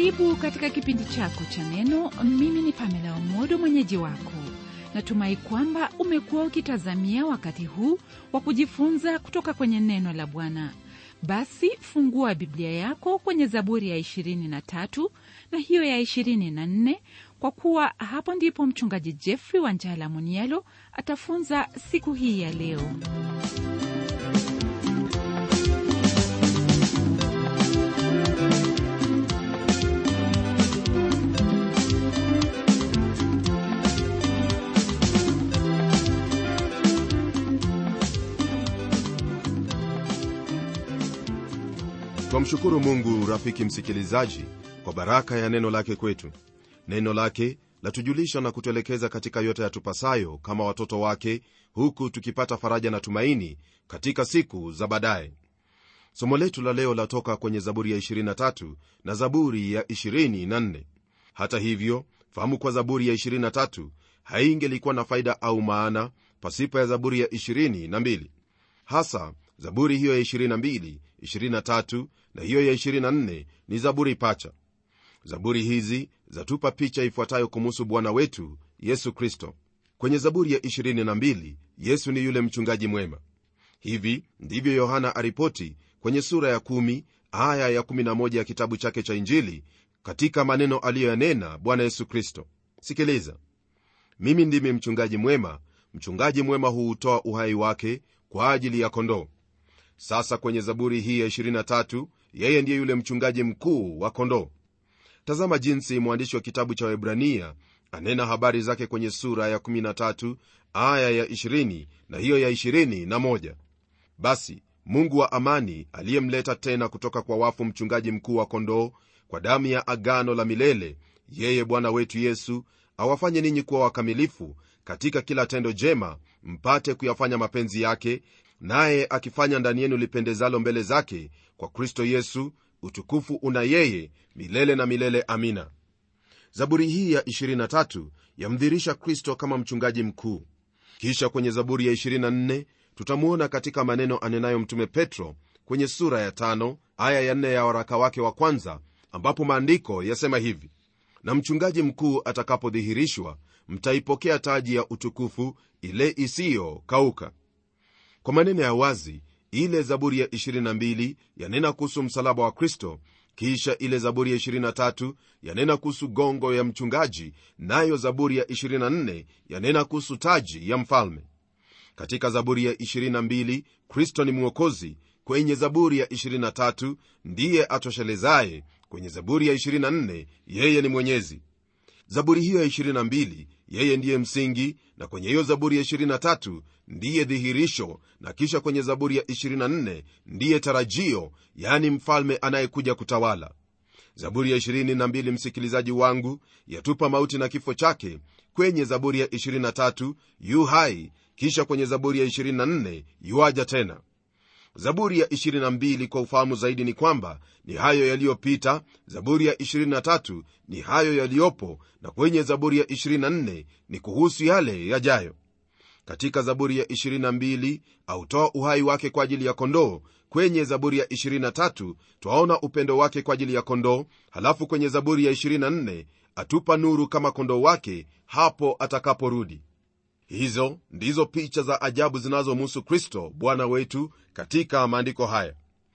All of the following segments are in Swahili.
karibu katika kipindi chako cha neno mimi ni pamela omodo mwenyeji wako natumai kwamba umekuwa ukitazamia wakati huu wa kujifunza kutoka kwenye neno la bwana basi fungua biblia yako kwenye zaburi ya 23 na hiyo ya 24 kwa kuwa hapo ndipo mchungaji jeffrey wanjala munialo atafunza siku hii ya leo twamshukuru mungu rafiki msikilizaji kwa baraka ya neno lake kwetu neno lake latujulisha na kutuelekeza katika yote yatupasayo kama watoto wake huku tukipata faraja na tumaini katika siku za baadaye somo letu la leo latoka kwenye zaburi ya 23 na zaburi ya 24 hata hivyo fahamu kwa zaburi ya 23 haingelikuwa na faida au maana pasipo ya zaburi ya 22 hasa zaburi hiyo ya 22 23 na hiyo ya 24 ni zaburi pacha zaburi hizi zatupa picha ifuatayo kumuhusu bwana wetu yesu kristo kwenye zaburi ya 22 yesu ni yule mchungaji mwema hivi ndivyo yohana aripoti kwenye sura ya 1 aya ya 11 ya kitabu chake cha injili katika maneno aliyoyanena bwana yesu kristo sikiliza mimi ndimi mchungaji mwema mchungaji mwema huutoa uhai wake kwa ajili ya kondoo sasa kwenye zaburi hii ya 23 yeye ndiye yule mchungaji mkuu wa kondoo tazama jinsi mwandishi wa kitabu cha webrania anena habari zake kwenye sura ya 13 aya ya 20 na hiyo ya 21 basi mungu wa amani aliyemleta tena kutoka kwa wafu mchungaji mkuu wa kondoo kwa damu ya agano la milele yeye bwana wetu yesu awafanye ninyi kuwa wakamilifu katika kila tendo jema mpate kuyafanya mapenzi yake naye akifanya ndani yenu lipendezalo mbele zake kwa kristo yesu utukufu una yeye milele na milele amina zaburi hii ya 23 yamdhirisha kristo kama mchungaji mkuu kisha kwenye zaburi ya 24 tutamwona katika maneno anenayo mtume petro kwenye sura ya 5 aya ya 4 ya waraka wake wa kwanza ambapo maandiko yasema hivi na mchungaji mkuu atakapodhihirishwa mtaipokea taji ya utukufu ile isiyokauka kwa maneno ya wazi ile zaburi ya 22 yanena kuhusu msalaba wa kristo kisha ile zaburi ya 23 yanena kuhusu gongo ya mchungaji nayo zaburi ya 24 yanena kuhusu taji ya mfalme katika zaburi ya 22 kristo ni mwokozi kwenye zaburi ya 23 ndiye atoshelezaye kwenye zaburi ya 24 yeye ni mwenyezi zaburi hiyo ya 22 yeye ndiye msingi na kwenye hiyo zaburi ya 23 ndiye dhihirisho na kisha kwenye zaburi ya 24 ndiye tarajio yani mfalme anayekuja kutawala zaburi ya 22 msikilizaji wangu yatupa mauti na kifo chake kwenye zaburi ya 23 yu hai kisha kwenye zaburi ya 24 yuaja tena zaburi ya 22 kwa ufahamu zaidi ni kwamba ni hayo yaliyopita zaburi ya 23 ni hayo yaliyopo na kwenye zaburi ya 24 ni kuhusu yale yajayo katika zaburi ya 22 autoa uhai wake kwa ajili ya kondoo kwenye zaburi ya 23 twaona upendo wake kwa ajili ya kondoo halafu kwenye zaburi ya 24 atupa nuru kama kondoo wake hapo atakaporudi hizo ndizo picha za ajabu zinazomhusu kristo bwana wetu katika maandiko haya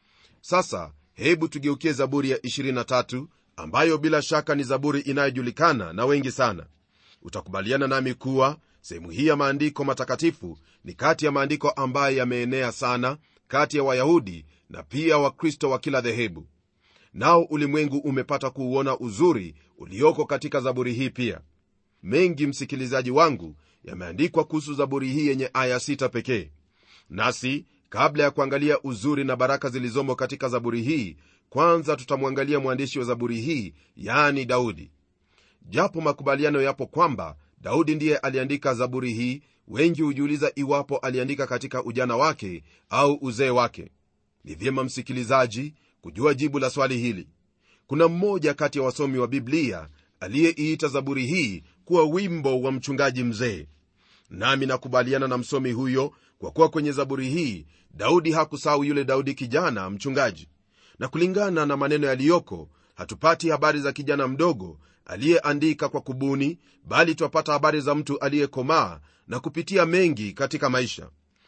sasa hebu tugeukie zaburi ya 23 ambayo bila shaka ni zaburi inayojulikana na wengi sana utakubaliana nami kuwa sehemu hii ya maandiko matakatifu ni kati ya maandiko ambayo yameenea sana kati ya wayahudi na pia wakristo wa kila dhehebu nao ulimwengu umepata kuuona uzuri ulioko katika zaburi hii pia mengi msikilizaji wangu yameandikwa kuhusu zaburi hii yenye aya sita pekee nasi kabla ya kuangalia uzuri na baraka zilizomo katika zaburi hii kwanza tutamwangalia mwandishi wa zaburi hii yaani daudi japo makubaliano yapo kwamba daudi ndiye aliandika zaburi hii wengi hujiuliza iwapo aliandika katika ujana wake au uzee wake ni vyema msikilizaji kujua jibu la swali hili kuna mmoja kati ya wasomi wa biblia aliyeiita zaburi hii kuwa wimbo wa mchungaji mzee nami nakubaliana na msomi huyo kwa kuwa kwenye zaburi hii daudi hakusahau yule daudi kijana mchungaji na kulingana na maneno yaliyoko hatupati habari za kijana mdogo aliyeandika kwa kubuni bali twapata habari za mtu aliyekomaa na kupitia mengi katika maisha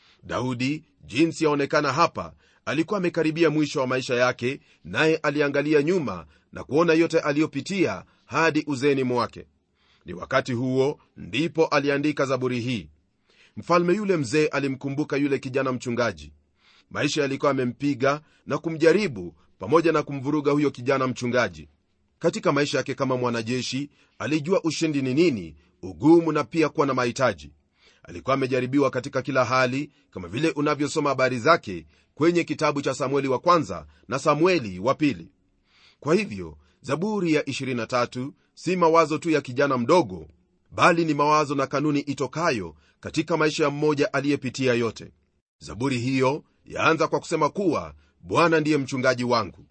daudi jinsi yaonekana hapa alikuwa amekaribia mwisho wa maisha yake naye aliangalia nyuma na kuona yote aliyopitia hadi uzeni mwake ni wakati huo ndipo aliandika zaburi hii mfalme yule mzee alimkumbuka yule kijana mchungaji maisha yalikuwa amempiga na kumjaribu pamoja na kumvuruga huyo kijana mchungaji katika maisha yake kama mwanajeshi alijua ushindi ni nini ugumu na pia kuwa na mahitaji alikuwa amejaribiwa katika kila hali kama vile unavyosoma habari zake kwenye kitabu cha samueli wa kwanza na samueli wa pili kwa hivyo zaburi ya 23 si mawazo tu ya kijana mdogo bali ni mawazo na kanuni itokayo katika maisha ya mmoja aliyepitia yote zaburi hiyo yaanza kwa kusema kuwa bwana ndiye mchungaji wangu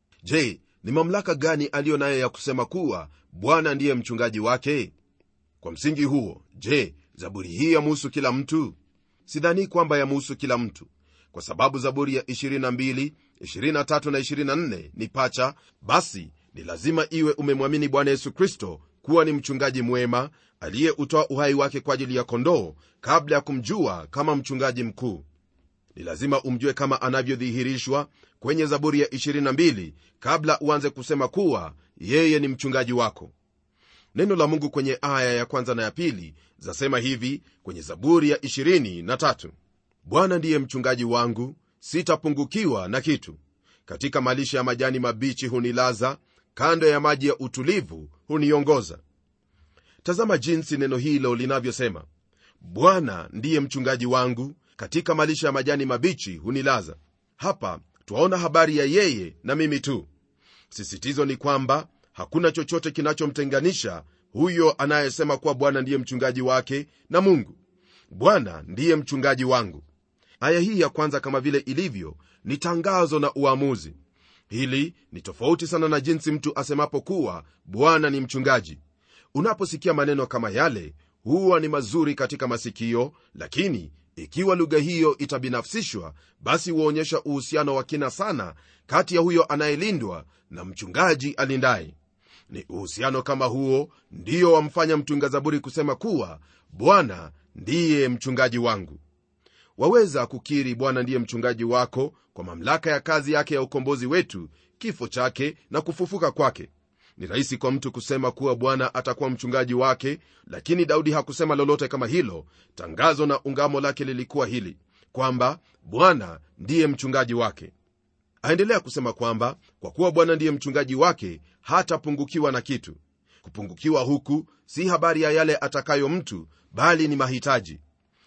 je ni mamlaka gani aliyo nayo ya kusema kuwa bwana ndiye mchungaji wake kwa msingi huo je zaburi hii yamuhusu kila mtu sidhani kwamba yamuhusu kila mtu kwa sababu zaburi ya 22 23 na 24 ni pacha basi ni lazima iwe umemwamini bwana yesu kristo kuwa ni mchungaji mwema aliyeutoa uhai wake kwa ajili ya kondoo kabla ya kumjua kama mchungaji mkuu ni lazima umjue kama anavyodhihirishwa kwenye zaburi ya 22 kabla uanze kusema kuwa yeye ni mchungaji wako neno la mungu kwenye aya ya kwanza na ya pili zasema hivi kwenye zaburi ya 23 bwana ndiye mchungaji wangu sitapungukiwa na kitu katika malisha ya majani mabichi hunilaza kando ya maji ya utulivu huniongoza tazama jinsi neno hilo linavyosema bwana ndiye mchungaji wangu katika malisha ya majani mabichi hunilaza hapa twaona habari ya yeye na mimi tu sisitizo ni kwamba hakuna chochote kinachomtenganisha huyo anayesema kuwa bwana ndiye mchungaji wake na mungu bwana ndiye mchungaji wangu aya hii ya kwanza kama vile ilivyo ni tangazo na uamuzi hili ni tofauti sana na jinsi mtu asemapo kuwa bwana ni mchungaji unaposikia maneno kama yale huwa ni mazuri katika masikio lakini ikiwa lugha hiyo itabinafsishwa basi huonyesha uhusiano wa kina sana kati ya huyo anayelindwa na mchungaji alindaye ni uhusiano kama huo ndiyo wamfanya mtunga zaburi kusema kuwa bwana ndiye mchungaji wangu waweza kukiri bwana ndiye mchungaji wako kwa mamlaka ya kazi yake ya ukombozi wetu kifo chake na kufufuka kwake ni rahisi kwa mtu kusema kuwa bwana atakuwa mchungaji wake lakini daudi hakusema lolote kama hilo tangazo na ungamo lake lilikuwa hili kwamba bwana ndiye mchungaji wake aendelea kusema kwamba kwa kuwa bwana ndiye mchungaji wake hatapungukiwa na kitu kupungukiwa huku si habari ya yale atakayo mtu bali ni mahitaji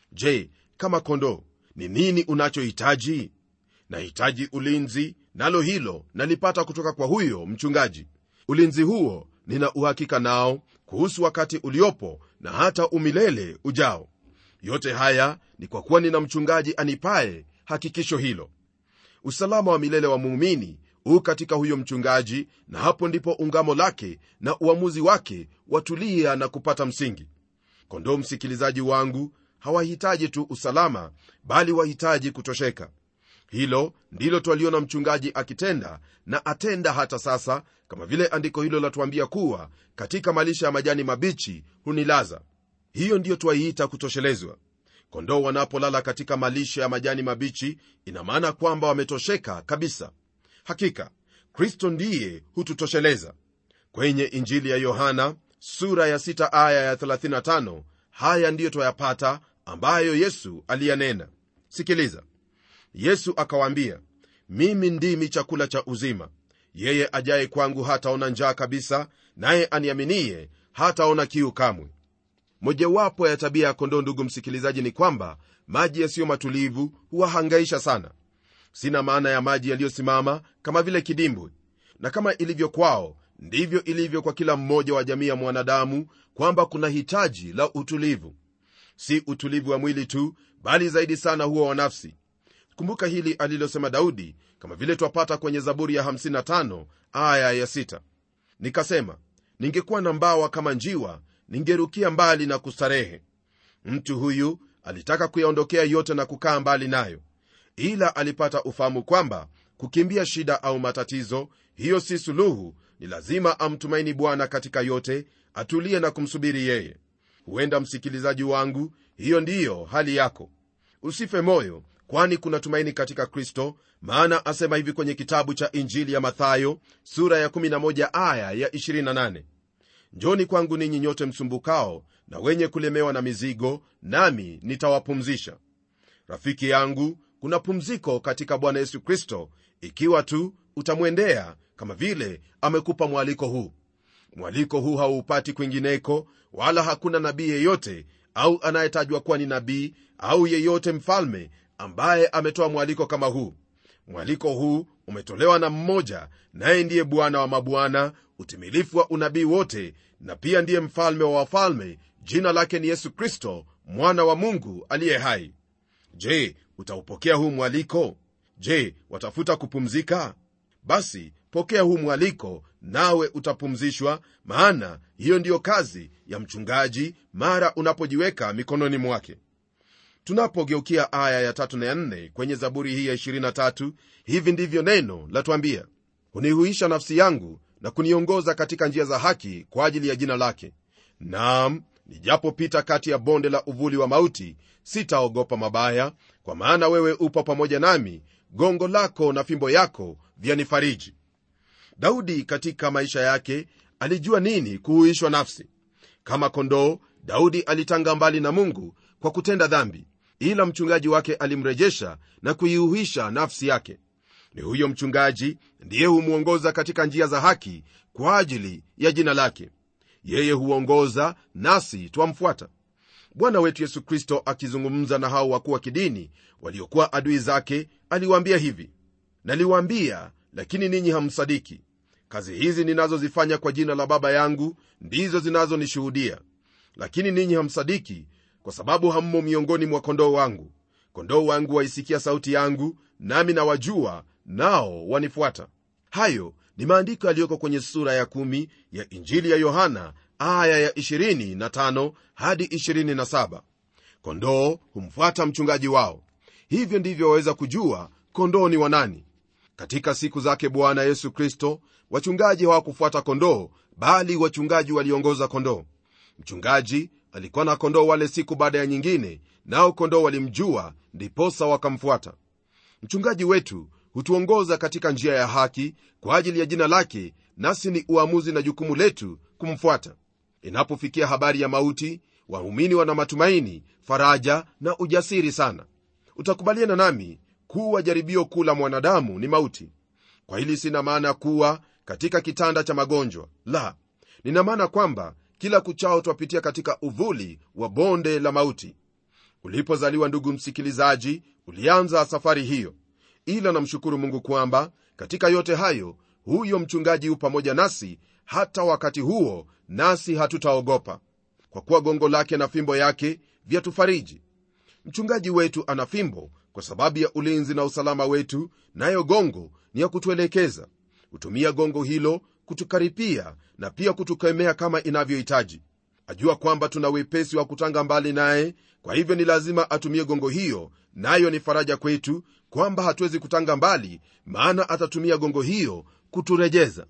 je kama kondoo ni nini unachohitaji nahitaji ulinzi nalo hilo nalipata kutoka kwa huyo mchungaji ulinzi huo nina uhakika nao kuhusu wakati uliopo na hata umilele ujao yote haya ni kwa kuwa nina mchungaji anipaye hakikisho hilo usalama wa milele wa muumini huu katika huyo mchungaji na hapo ndipo ungamo lake na uamuzi wake watulia na kupata msingi kondoo msikilizaji wangu hawahitaji tu usalama bali wahitaji kutosheka hilo ndilo twaliona mchungaji akitenda na atenda hata sasa kama vile andiko hilo latuambia kuwa katika malisha ya majani mabichi hunilaza hiyo ndiyo twaiita kutoshelezwa kondoo wanapolala katika malisha ya majani mabichi ina maana kwamba wametosheka kabisa hakika kristo ndiye hututosheleza kwenye injili ya yohana sura ya 6 aya ya 35 haya ndiyo twayapata ambayo yesu aliyanena sikiliza yesu akawaambia mimi ndimi chakula cha uzima yeye ajaye kwangu hataona njaa kabisa naye aniaminiye hataona kiu kamwe mojawapo ya tabia ya kondoo ndugu msikilizaji ni kwamba maji yasiyo matulivu huwahangaisha sana sina maana ya maji yaliyosimama kama vile kidimbwi na kama ilivyo kwao ndivyo ilivyo kwa kila mmoja wa jamii ya mwanadamu kwamba kuna hitaji la utulivu si utulivu wa mwili tu bali zaidi sana huo wa nafsi kumbuka hili alilosema daudi kama vile twapata kwenye zaburi ya 55 aya ya 6 nikasema ningekuwa na mbawa kama njiwa ningerukia mbali na kustarehe mtu huyu alitaka kuyaondokea yote na kukaa mbali nayo ila alipata ufahamu kwamba kukimbia shida au matatizo hiyo si suluhu ni lazima amtumaini bwana katika yote atulie na kumsubiri yeye huenda msikilizaji wangu hiyo ndiyo hali yako usife moyo kwani kuna tumaini katika kristo maana asema hivi kwenye kitabu cha injili ya mathayo sura ya 11 aya ya 28 njoni kwangu ninyi nyote msumbukao na wenye kulemewa na mizigo nami nitawapumzisha rafiki yangu kuna pumziko katika bwana yesu kristo ikiwa tu utamwendea kama vile amekupa mwaliko huu mwaliko huu hauupati kwingineko wala hakuna nabii yeyote au anayetajwa kuwa ni nabii au yeyote mfalme ambaye ametoa mwaliko kama huu mwaliko huu umetolewa na mmoja naye ndiye bwana wa mabwana utimilifu wa unabii wote na pia ndiye mfalme wa wafalme jina lake ni yesu kristo mwana wa mungu aliye hai je utaupokea huu mwaliko je watafuta kupumzika basi pokea huu mwaliko nawe utapumzishwa maana hiyo ndiyo kazi ya mchungaji mara unapojiweka mikononi mwake tunapogeukia aya ya tatu na ya nne kwenye zaburi hii ya 23 hivi ndivyo neno latwambia hunihuisha nafsi yangu na kuniongoza katika njia za haki kwa ajili ya jina lake naam nijapopita kati ya bonde la uvuli wa mauti sitaogopa mabaya kwa maana wewe upo pamoja nami gongo lako na fimbo yako vyanifariji daudi katika maisha yake alijua nini kuhuishwa nafsi kama kondoo daudi alitanga mbali na mungu kwa kutenda dhambi ila mchungaji wake alimrejesha na kuiuhisha nafsi yake ni huyo mchungaji ndiye humwongoza katika njia za haki kwa ajili ya jina lake yeye huongoza nasi twamfuata bwana wetu yesu kristo akizungumza na hao wakuu wa kidini waliokuwa adui zake aliwaambia hivi naliwaambia lakini ninyi hamsadiki kazi hizi ninazozifanya kwa jina la baba yangu ndizo zinazonishuhudia lakini ninyi hamsadiki kwa sababu hammo miongoni mwa kondoo wangu kondoo wangu waisikia sauti yangu nami nawajua nao wanifuata hayo ni maandiko yaliyoko kwenye sura ya 1 ya injili ya yohana aya ya 25 hadi 27 kondoo humfuata mchungaji wao hivyo ndivyo waweza kujua kondoo ni wanani katika siku zake bwana yesu kristo wachungaji hawakufuata kondoo bali wachungaji waliongoza kondoo mchungaji alikuwa na kondoo wale siku baada ya nyingine nao kondoo walimjua ndiposa wakamfuata mchungaji wetu hutuongoza katika njia ya haki kwa ajili ya jina lake nasi ni uamuzi na jukumu letu kumfuata inapofikia habari ya mauti waumini wana matumaini faraja na ujasiri sana utakubaliana nami kuwa jaribio kuu la mwanadamu ni mauti kwa hili sina maana kuwa katika kitanda cha magonjwa la nina maana kwamba kila kuchao twapitia katika uvuli wa bonde la mauti ulipozaliwa ndugu msikilizaji ulianza safari hiyo ila namshukuru mungu kwamba katika yote hayo huyo mchungaji hu pamoja nasi hata wakati huo nasi hatutaogopa kwa kuwa gongo lake na fimbo yake vyatufariji mchungaji wetu ana fimbo kwa sababu ya ulinzi na usalama wetu nayo gongo ni ya kutuelekeza hutumia gongo hilo kutukaripia na pia kutukemea kama inavyohitaji ajua kwamba tuna wepesi wa kutanga mbali naye kwa hivyo ni lazima atumie gongo hiyo nayo ni faraja kwetu kwamba hatuwezi kutanga mbali maana atatumia gongo hiyo kuturejeza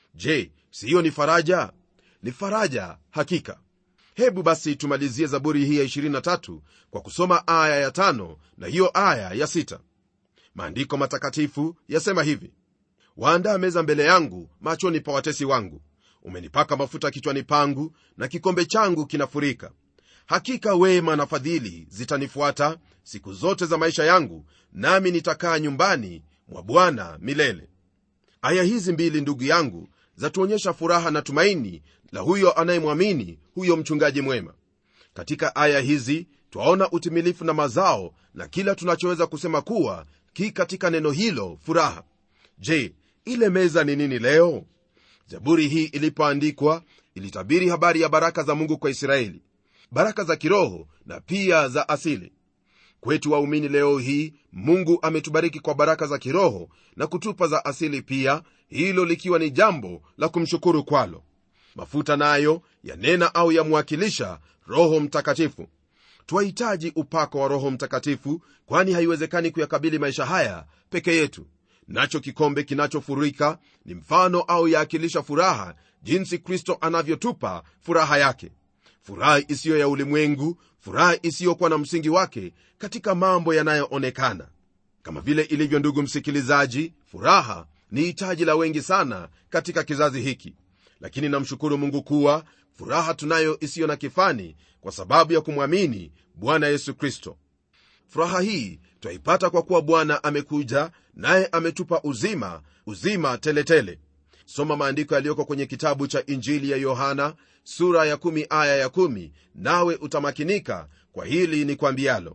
je siyo ni faraja ni faraja hakika hebu basi tumalizie zaburi hii ya 23 kwa kusoma aya ya 5 na hiyo aya ya 6 maandiko matakatifu yasema hivi waandaa meza mbele yangu machoni pa watesi wangu umenipaka mafuta kichwani pangu na kikombe changu kinafurika hakika wema na fadhili zitanifuata siku zote za maisha yangu nami nitakaa nyumbani mwa bwana milele aya hizi mbili ndugu yangu zatuonyesha furaha na tumaini la huyo anayemwamini huyo mchungaji mwema katika aya hizi twaona utimilifu na mazao na kila tunachoweza kusema kuwa ki katika neno hilo furaha je ile meza ni nini leo zaburi hii ilipoandikwa ilitabiri habari ya baraka za mungu kwa israeli baraka za kiroho na pia za asili kwetu waumini leo hii mungu ametubariki kwa baraka za kiroho na kutupa za asili pia hilo likiwa ni jambo la kumshukuru kwalo mafuta nayo yanena au yamwakilisha roho mtakatifu twahitaji upako wa roho mtakatifu kwani haiwezekani kuyakabili maisha haya peke yetu nacho kikombe kinachofurika ni mfano au yaakilisha furaha jinsi kristo anavyotupa furaha yake furaha isiyo ya ulimwengu furaha isiyokuwa na msingi wake katika mambo yanayoonekana kama vile ilivyo ndugu msikilizaji furaha ni hitaji la wengi sana katika kizazi hiki lakini namshukuru mungu kuwa furaha tunayo isiyo na kifani kwa sababu ya kumwamini bwana yesu kristo furaha hii twaipata kwa kuwa bwana amekuja naye ametupa uzima uzima teletele tele. soma maandiko yaliyoko kwenye kitabu cha injili ya yohana sura ya 1 aya ya 1 nawe utamakinika kwa hili ni kwambialo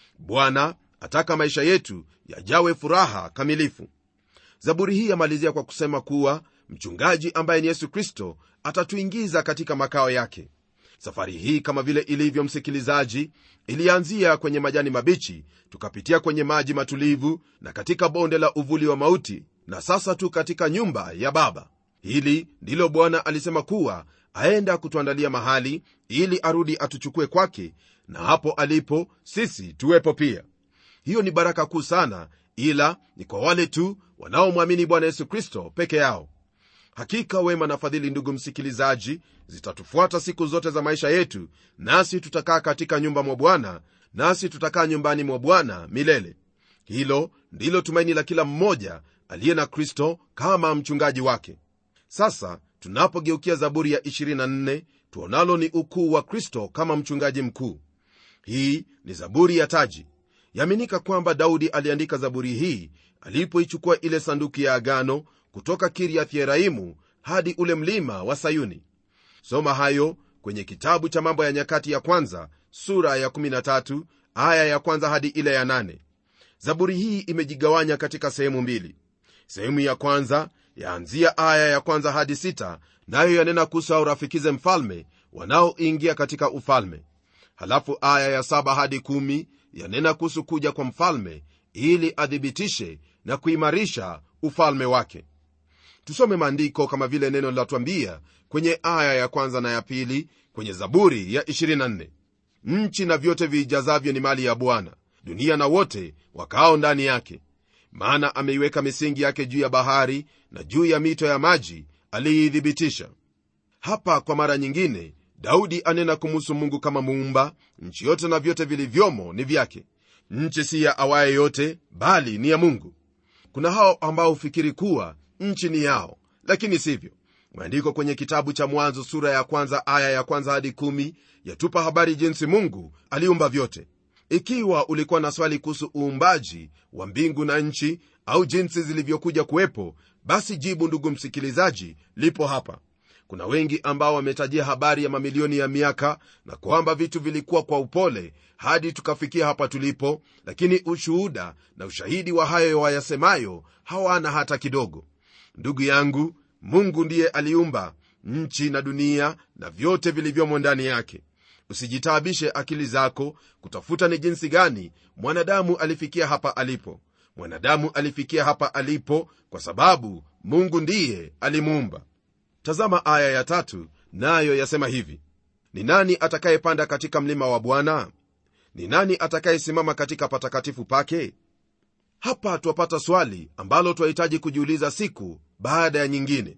bwana ataka maisha yetu yajawe furaha kamilifu zaburi hii yamalizia kwa kusema kuwa mchungaji ambaye ni yesu kristo atatuingiza katika makao yake safari hii kama vile ilivyo msikilizaji ilianzia kwenye majani mabichi tukapitia kwenye maji matulivu na katika bonde la uvuli wa mauti na sasa tu katika nyumba ya baba hili ndilo bwana alisema kuwa aenda kutuandalia mahali ili arudi atuchukue kwake na hapo alipo sisi tuwepo pia hiyo ni baraka kuu sana ila ni kwa wale tu wanaomwamini bwana yesu kristo peke yao hakika wema na fadhili ndugu msikilizaji zitatufuata siku zote za maisha yetu nasi tutakaa katika nyumba mwa bwana nasi tutakaa nyumbani mwa bwana milele hilo ndilo tumaini la kila mmoja aliye na kristo kama mchungaji wake sasa tunapogeukia zaburi ya 24 tuonalo ni ukuu wa kristo kama mchungaji mkuu hii ni zaburi ya taji yaaminika kwamba daudi aliandika zaburi hii alipoichukua ile sanduku ya agano kutoka kiriath yeraimu hadi ule mlima wa sayuni soma hayo kwenye kitabu cha mambo ya nyakati ya kwanza sura ya 13 aya ya kwanza hadi ile ya 8 zaburi hii imejigawanya katika sehemu mbili sehemu ya kwanza yaanzia aya ya kwanza hadi sita nayo yanena kuhusu hao rafikize mfalme wanaoingia katika ufalme halafu aya ya saba hadi kumi yanena kuhusu kuja kwa mfalme ili athibitishe na kuimarisha ufalme wake tusome maandiko kama vile neno linatwambia kwenye aya ya kwanza na ya pili kwenye zaburi ya 24 nchi na vyote viijazavyo ni mali ya bwana dunia na wote wakaao ndani yake maana ameiweka misingi yake juu ya bahari na juu ya mito ya maji aliiithibitisha hapa kwa mara nyingine daudi anena kumuhusu mungu kama muumba nchi yote na vyote vilivyomo ni vyake nchi si ya awaye yote bali ni ya mungu kuna hao ambao hufikiri kuwa nchi ni yao lakini sivyo maandiko kwenye kitabu cha mwanzo sura ya kwanza aya ya kwanza hadi kumi yatupa habari jinsi mungu aliumba vyote ikiwa ulikuwa na swali kuhusu uumbaji wa mbingu na nchi au jinsi zilivyokuja kuwepo basi jibu ndugu msikilizaji lipo hapa kuna wengi ambao wametajia habari ya mamilioni ya miaka na kwamba vitu vilikuwa kwa upole hadi tukafikia hapa tulipo lakini ushuhuda na ushahidi wa hayo wayasemayo hawana hata kidogo ndugu yangu mungu ndiye aliumba nchi na dunia na vyote vilivyomo ndani yake usijitaabishe akili zako kutafuta ni jinsi gani mwanadamu alifikia hapa alipo mwanadamu alifikia hapa alipo kwa sababu mungu ndiye alimuumba tazama aya ya tatu nayo yasema hivi ni nani atakayepanda katika mlima wa bwana ni nani atakayesimama katika patakatifu pake hapa twapata swali ambalo twahitaji kujiuliza siku baada ya nyingine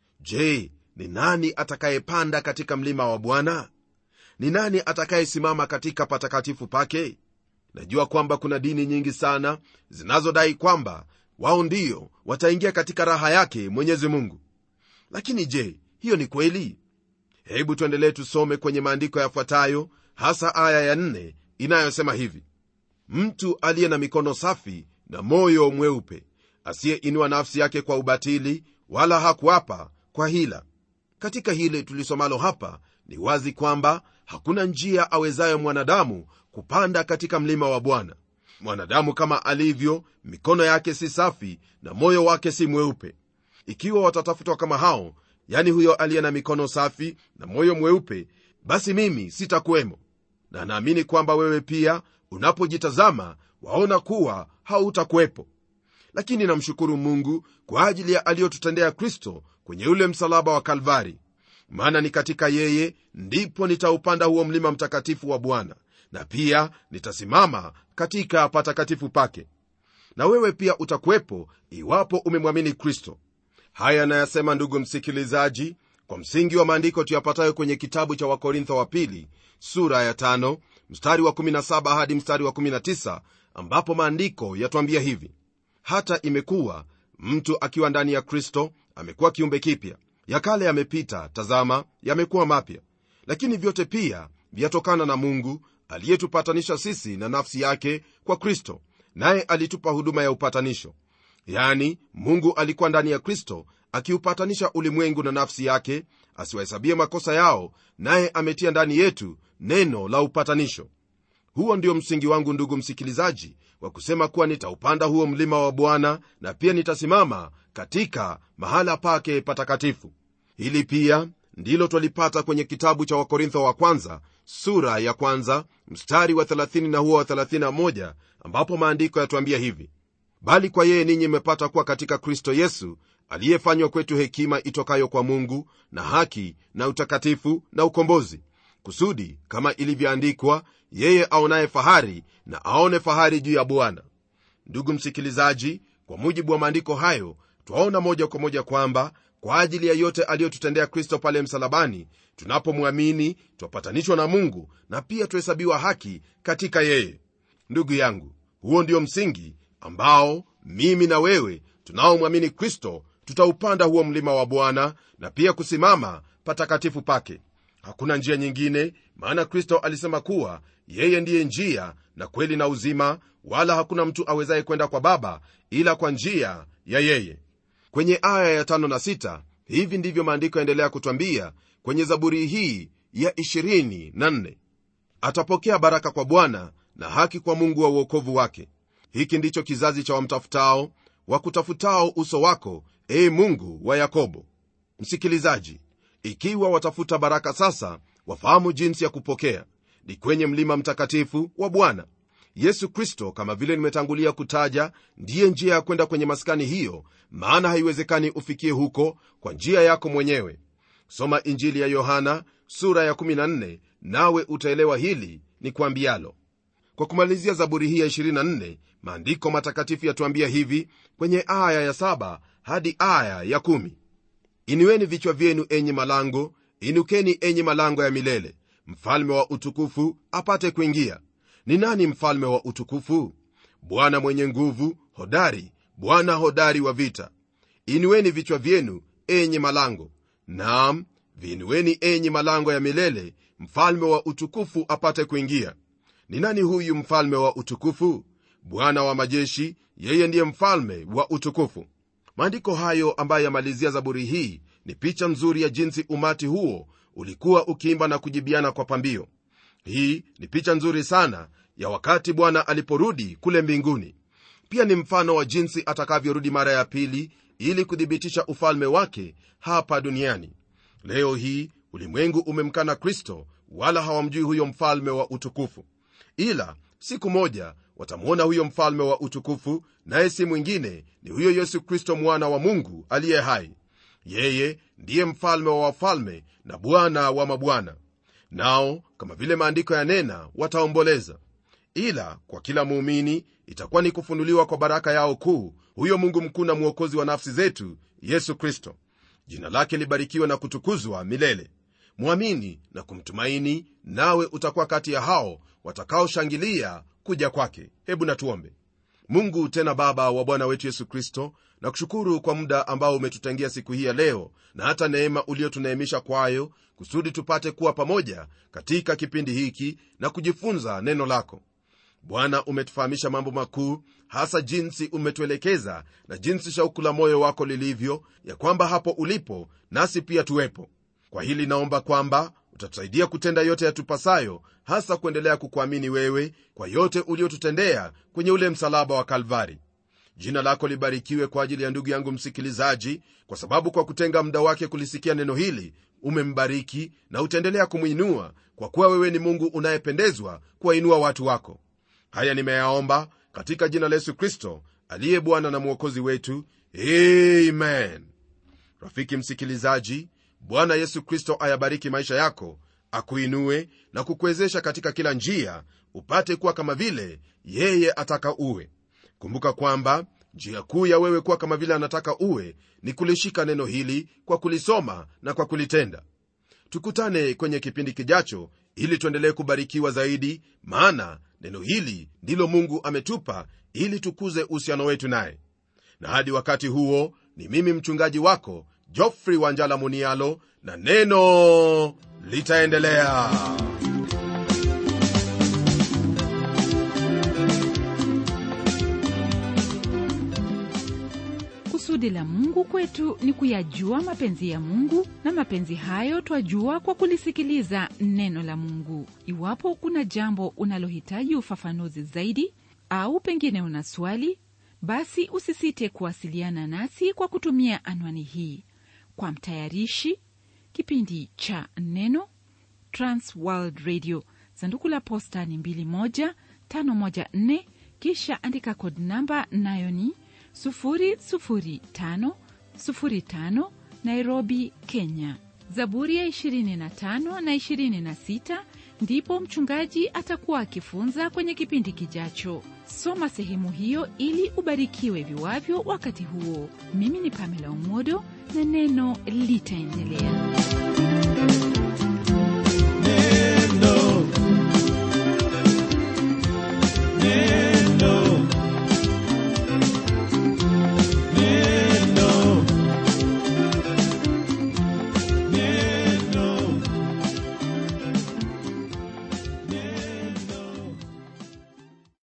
je ni nani atakayepanda katika mlima wa bwana ni nani atakayesimama katika patakatifu pake najua kwamba kuna dini nyingi sana zinazodai kwamba wao ndio wataingia katika raha yake mwenyezi mungu lakini je hiyo ni kweli hebu tuendelee tusome kwenye maandiko yafuatayo hasa aya ya nne inayosema hivi mtu aliye na mikono safi na moyo mweupe asiyeinua nafsi yake kwa ubatili wala hakuapa kwa hila katika hili tulisomalo hapa ni wazi kwamba hakuna njia awezayo mwanadamu kupanda katika mlima wa bwana mwanadamu kama alivyo mikono yake si safi na moyo wake si mweupe ikiwa watatafutwa kama hao yani huyo aliye na mikono safi na moyo mweupe basi mimi sitakuwemo na naamini kwamba wewe pia unapojitazama waona kuwa hautakuwepo lakini namshukuru mungu kwa ajili ya aliyotutendea kristo kwenye ule msalaba wa kalvari maana ni katika yeye ndipo nitaupanda huo mlima mtakatifu wa bwana na pia nitasimama katika patakatifu pake na wewe pia utakuwepo iwapo umemwamini kristo haya anayasema ndugu msikilizaji kwa msingi wa maandiko tuyapatayo kwenye kitabu cha wakorintho wa pili sura ya tano, mstari wa 17 hadi mstari wa 19 ambapo maandiko yatwambia hivi hata imekuwa mtu akiwa ndani ya kristo amekuwa kiumbe kipya ya kale yamepita tazama yamekuwa mapya lakini vyote pia vyatokana na mungu aliyetupatanisha sisi na nafsi yake kwa kristo naye alitupa huduma ya upatanisho yani mungu alikuwa ndani ya kristo akiupatanisha ulimwengu na nafsi yake asiwahesabie makosa yao naye ametia ndani yetu neno la upatanisho huo ndio msingi wangu ndugu msikilizaji wa kusema kuwa nitaupanda huo mlima wa bwana na pia nitasimama katika mahala pake patakatifu hili pia ndilo twalipata kwenye kitabu cha wakorintho wa kwanza sura ya kwanza mstari wa 30 na huo wa 31 ambapo maandiko yatuambia hivi bali kwa yeye ninyi mmepata kuwa katika kristo yesu aliyefanywa kwetu hekima itokayo kwa mungu na haki na utakatifu na ukombozi kusudi kama ilivyoandikwa yeye aonaye fahari na aone fahari juu ya bwana ndugu msikilizaji kwa mujibu wa maandiko hayo twaona moja kwa moja kwamba kwa ajili ya yote aliyotutendea kristo pale msalabani tunapomwamini twapatanishwa na mungu na pia tuhesabiwa haki katika yeye ndugu yangu huo ndio msingi ambao mimi na wewe tunaomwamini kristo tutaupanda huo mlima wa bwana na pia kusimama patakatifu pake hakuna njia nyingine maana kristo alisema kuwa yeye ndiye njia na kweli na uzima wala hakuna mtu awezaye kwenda kwa baba ila kwa njia ya yeye kwenye aya ya tano na sita hivi ndivyo maandiko yaendelea kutwambia kwenye zaburi hii ya 24 atapokea baraka kwa bwana na haki kwa mungu wa uokovu wake hiki ndicho kizazi cha wamtafutao wakutafutao uso wako ee mungu wa yakobo msikilizaji ikiwa watafuta baraka sasa wafahamu jinsi ya kupokea ni kwenye mlima mtakatifu wa bwana yesu kristo kama vile nimetangulia kutaja ndiye njia ya kwenda kwenye maskani hiyo maana haiwezekani ufikie huko kwa njia yako mwenyewe soma injili ya yohana sura ya 14 nawe utaelewa hili ni kwambialo kwa kumalizia zaburi hii ya 24 maandiko matakatifu yatuambia hivi kwenye aya ya 7 hadi aya ya 1 inueni vichwa vyenu enyi malango inukeni enyi malango ya milele mfalme wa utukufu apate kuingia ni nani mfalme wa utukufu bwana mwenye nguvu hodari bwana hodari wa vita inueni vichwa vyenu enyi malango naam viinueni enyi malango ya milele mfalme wa utukufu apate kuingia ni nani huyu mfalme wa utukufu bwana wa majeshi yeye ndiye mfalme wa utukufu maandiko hayo ambayo yamalizia zaburi hii ni picha nzuri ya jinsi umati huo ulikuwa ukiimba na kujibiana kwa pambio hii ni picha nzuri sana ya wakati bwana aliporudi kule mbinguni pia ni mfano wa jinsi atakavyorudi mara ya pili ili kuthibitisha ufalme wake hapa duniani leo hii ulimwengu umemkana kristo wala hawamjui huyo mfalme wa utukufu ila siku moja watamwona huyo mfalme wa utukufu naye si mwingine ni huyo yesu kristo mwana wa mungu aliye hai yeye ndiye mfalme wa wafalme na bwana wa mabwana nao kama vile maandiko yanena wataomboleza ila kwa kila muumini itakuwa ni kufunuliwa kwa baraka yao kuu huyo mungu mkuu na mwokozi wa nafsi zetu yesu kristo jina lake libarikiwe na kutukuzwa milele mwamini na kumtumaini nawe utakuwa kati ya hao watakaoshangilia kuja kwake hebu natuombe mungu tena baba wa bwana wetu yesu kristo na kushukuru kwa muda ambao umetutangia siku hii ya leo na hata neema uliotuneemisha kwayo kusudi tupate kuwa pamoja katika kipindi hiki na kujifunza neno lako bwana umetufahamisha mambo makuu hasa jinsi umetuelekeza na jinsi shauku la moyo wako lilivyo ya kwamba hapo ulipo nasi pia tuwepo kwa hili naomba kwamba utatusaidia kutenda yote yatupasayo hasa kuendelea kukuamini wewe kwa yote uliotutendea kwenye ule msalaba wa kalvari jina lako libarikiwe kwa ajili ya ndugu yangu msikilizaji kwa sababu kwa kutenga muda wake kulisikia neno hili umembariki na utaendelea kumwinua kwa kuwa wewe ni mungu unayependezwa kuwainua watu wako haya nimeyaomba katika jina la yesu kristo aliye bwana na mwokozi wetu amen rafiki msikilizaji bwana yesu kristo ayabariki maisha yako akuinue na kukuwezesha katika kila njia upate kuwa kama vile yeye ataka uwe kumbuka kwamba njia kuu ya wewe kuwa kama vile anataka uwe ni kulishika neno hili kwa kulisoma na kwa kulitenda tukutane kwenye kipindi kijacho ili tuendelee kubarikiwa zaidi maana neno hili ndilo mungu ametupa ili tukuze uhusiano wetu naye na hadi wakati huo ni mimi mchungaji wako jofrey wanjala munialo na neno litaendelea kusudi la mungu kwetu ni kuyajua mapenzi ya mungu na mapenzi hayo twajua kwa kulisikiliza neno la mungu iwapo kuna jambo unalohitaji ufafanuzi zaidi au pengine una swali basi usisite kuwasiliana nasi kwa kutumia anwani hii kwa mtayarishi kipindi cha neno transworld radio sanduku la posta ni 21514 kisha andika kod namba nayo ni 00505 nairobi kenya zaburi ya 25 na 26 ndipo mchungaji atakuwa akifunza kwenye kipindi kijacho soma sehemu hiyo ili ubarikiwe viwavyo wakati huo mimi ni pamela umodo na neno litaendelea